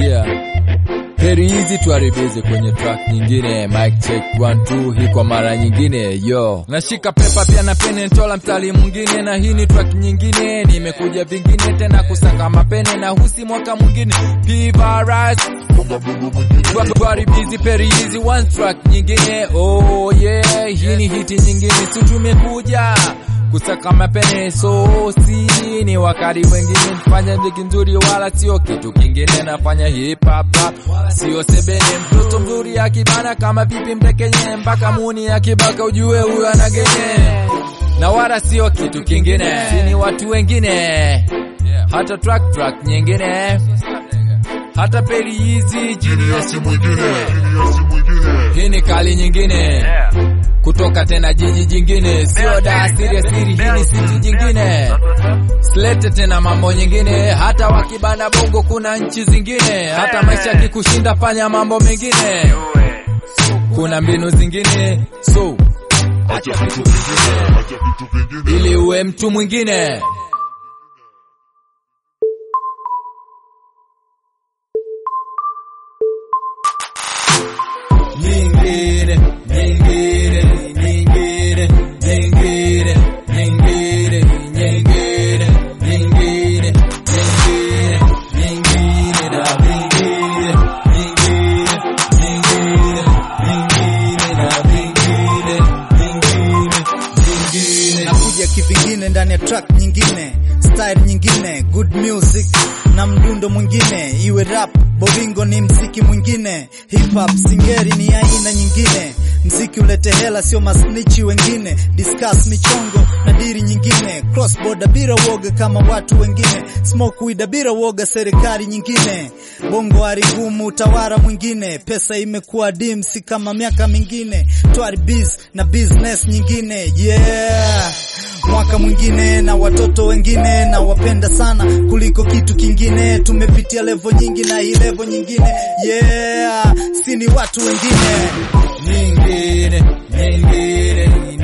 yeah. Heri hizi tuharibize kwenye track nyingine. Mic check one two, hii kwa mara nyingine yo. Nashika pepa pia na pene ntola mstari mwingine, na hii ni track nyingine. Nimekuja vingine tena kusaka mapene na husi mwaka mwingine. P-Virus tuharibizi peri hizi one track nyingine. Oh yeah, hii ni hiti nyingine, si tumekuja kusaka mapene so si ni wakati wengine fanya mziki nzuri wala sio kitu kingine nafanya hip hop rap sio sebene mtoto mzuri akibana kama vipi mtekenye mpaka muni akibaka ujue huyo anagenye na wala sio kitu kingine si ni watu wengine hata track track nyingine hata peri hizi Genius mwingine, genius mwingine. hii ni kali nyingine kutoka tena jiji jingine, sio da siri siri, hii ni siti jingine. Silete tena mambo nyingine, hata wakibana bongo kuna nchi zingine, hata maisha kikushinda fanya mambo mengine, kuna mbinu zingine, so Acha vitu vingine, acha vitu vingine. ili uwe mtu mwingine. Nyingine, nyingine, nyingine, nyingine, nyingine, nyingine, nyingine, nyingine, nyingine, na vingine, nyingine, nyingine, nyingine, na vingine, vingine, vingine. nakuja kivingine ndani ya track nyingine style nyingine good music na mdundo mwingine iwe rap boringo ni mziki mwingine hip hop singeri ni aina nyingine mziki ulete hela sio masnichi wengine discuss michongo na diri nyingine cross border bila woga kama watu wengine smoke weed bila woga serikali nyingine bongo ari ngumu utawara mwingine pesa imekuwa dim si kama miaka mingine twari biz na business nyingine yeah mwaka mwingine na watoto wengine na wapenda sana kuliko kitu kingine tumepitia levo nyingi na hii levo nyingine yeah si ni watu wengine nyingine nyingine